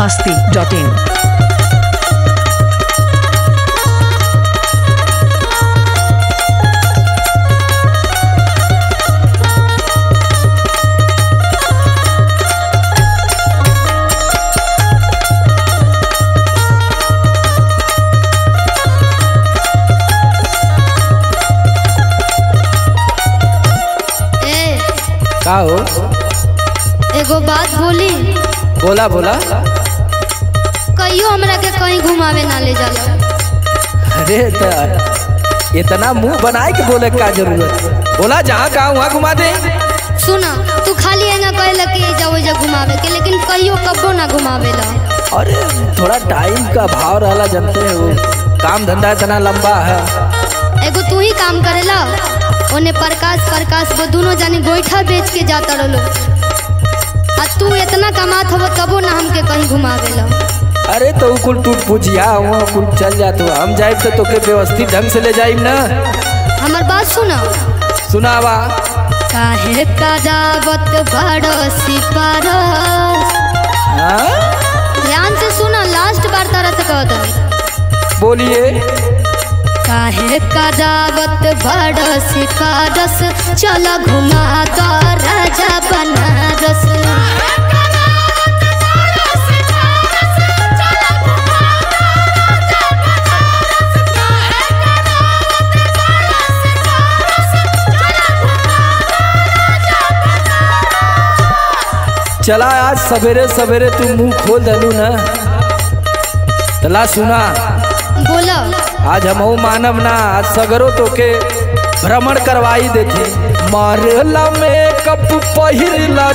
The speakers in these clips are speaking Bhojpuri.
masti.in. ए का हो एगो बात बोली बोला बोला कहियो हमरा के कहीं घुमावे ना ले जाला अरे त इतना मुंह बनाए के बोले का जरूरत बोला जहाँ कहा वहाँ घुमा दे सुना तू खाली है ना कहला कि एजा ओजा घुमावे के लेकिन कहियो कब्बो ना घुमावेला अरे थोड़ा टाइम का भाव रहला जानते हो काम धंधा इतना लंबा है एगो तू ही काम करेला ओने प्रकाश प्रकाश वो दोनों जानी गोईठा बेच के जाता रहो आ तू इतना कमात हव तबो ना हमके कहीं घुमावेला अरे तो उ कुल टूट पूछिया वहाँ कुल चल जात हो हम जाए तो तोके व्यवस्थित ढंग से ले जाइम ना हमर बात सुना सुनावा काहे कदावत बड़ो सिपारस हाँ? ध्यान से सुना लास्ट बार तारा से कहत हई। बोलिए काहे कदावत बड़ सिफारस चल घुमा दो राजा बनारस चला आज सवेरे सवेरे तू मुंह खोल दलू ना तला सुना बोलो आज हम मानव ना आज सगरो तोके भ्रमण करवाई देते मारेला मेकअप पहिरला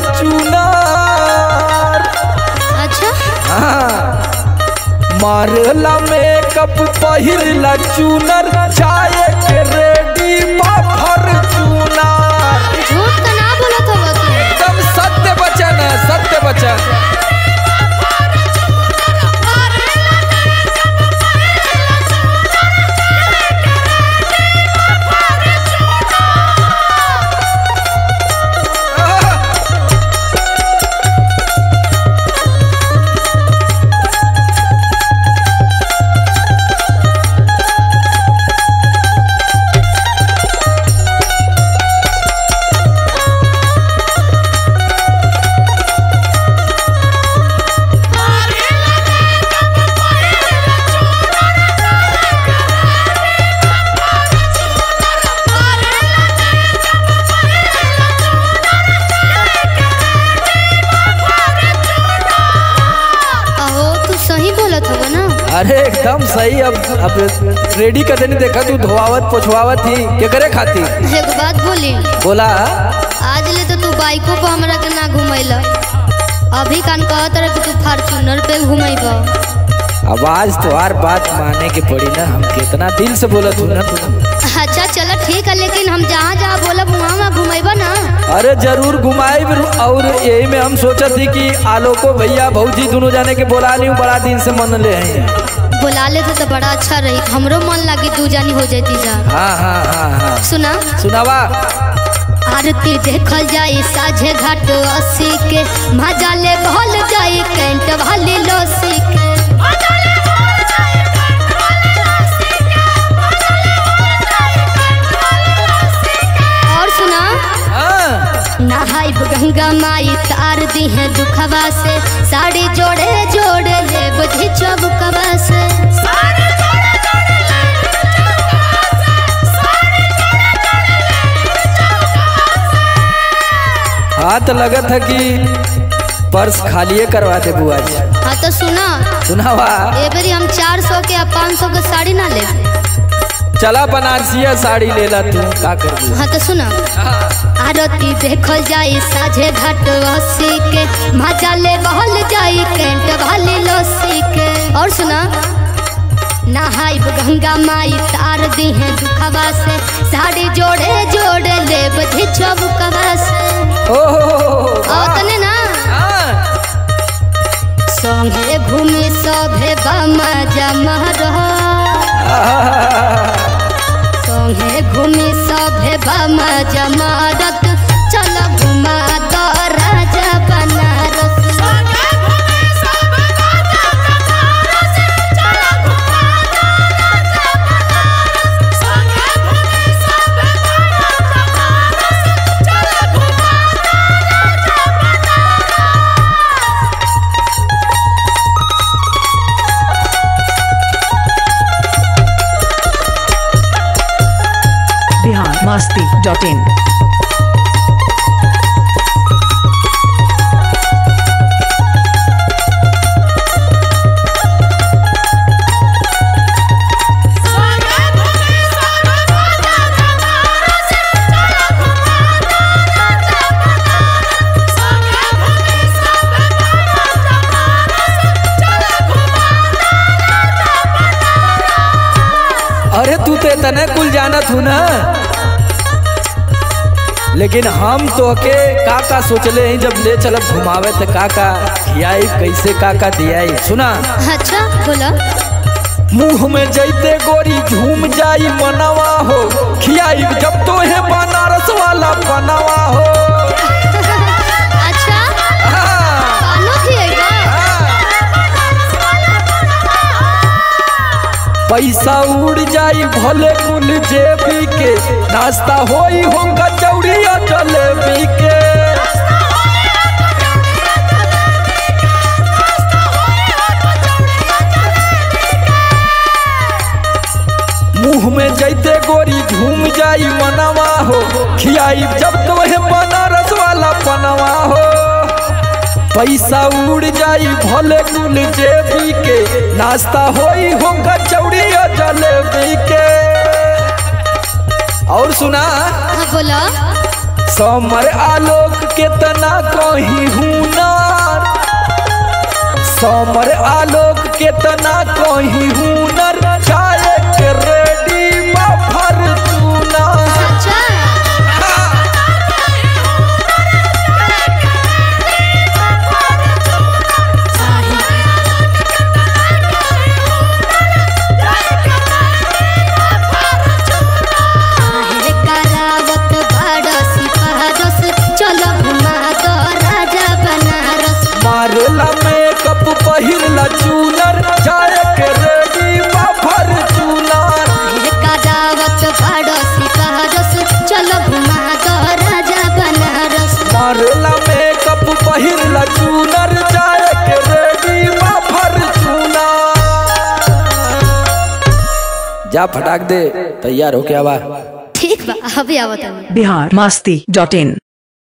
चुनार अच्छा हाँ मारेला मेकअप पहिरला चुनर चाय के रेडी बाफर चुनार झूठ तो ना बोलत हो तू एकदम सत्य वचन है सत्य वचन अहो तू सही बोलत हो ना अरे एकदम सही अब अब रेडी कर देने देखा तू धोआवत पोछवावत थी के करे खाती एक बात बोली बोला आज ले तो तू बाइको पर हमरा के ना घुमैला अभी कान कहत रहे कि तू फार्चूनर पे घुमैबा अब आज तो हर बात माने के पड़ी ना हम कितना दिल से बोलत हूँ ना तू अच्छा चलो ठीक है लेकिन हम जहाँ जहाँ बोलब वहाँ वहाँ घुमैबा ना अरे जरूर घुमाए और यही में हम सोचा थी कि आलोको भैया भौजी दोनों जाने के बोला नहीं बड़ा दिन से मन ले हैं बुला लेते तो बड़ा अच्छा रही हमरो मन लगी तू जानी हो जाती जा हाँ हाँ हाँ हाँ सुना सुनावा आरती देखल जाई साझे घाट अस्सी के मजा ले भल जाई कैंट वाली लस्सी के और सुना हाँ नहाई गंगा माई तार दी है दुखवा से साड़ी जोड़े जोड़े ले बुझी चौबकवा से हाँ तो लगत है कि पर्स खालिए करवा दे बुआ जी हाँ तो सुना सुनावा ए बेरी हम चार सौ के या पाँच सौ के साड़ी ना ले चला बनारसिया साड़ी ले ला तू का कर दू हाँ तो सुना आरती देखल जाई साझे घाट अस्सी के मजा ले बहल जाई कैंट वाली लस्सी के और सुना नहाई गंगा माई तार दी है दुखवा से साड़ी जोड़े जोड़े ले बधी चौबकवा से ओह आओ तने ना संगे घूमी सभे बमा जमा रह संगे घूमी सभे बमा जमारत चल घुमा दो राजा बनारस masti.in. अरे तू तो तने कुल जानत हूँ ना लेकिन हम तो के का का सोचले हैं जब ले चलब घुमावे तो का का खियाई कैसे का का दियाई सुना अच्छा बोला मुंह में जैते गोरी झूम जाई मनवा हो खियाई जब तो है बनारस वाला बनवा हो अच्छा हाँ, कानो खिएगा हाँ। पैसा उड़ जाई भले कुल जेबी के नाश्ता होई होगा चौड़िया जलेबी के मुंह में जैते गोरी झूम जाई मनवा हो खियाई जब तो है बनारस वाला पनवा हो पैसा उड़ जाई भले कुल जेबी के नाश्ता होई होगा चौड़िया जलेबी के और सुना हाँ बोला समर आलोक के तना कहीं हुनर समर आलोक के तना कहीं हुनर चाहे के रेडी मफर चूना अच्छा काहे करावत बारस पारस चलो घुमा दो राजा बनारस मारला मेकअप पहिरला चूनर चाहे के रेडी मफर चूना काहे करावत बारस पारस चलो घुमा दो राजा बनारस मारला मेकअप पहिरला चूनर चाहे के रेडी मफर चूना जा फटाक दे तैयार हो क्या बा ठीक बा अभी आवत हूँ Bihar masti.in.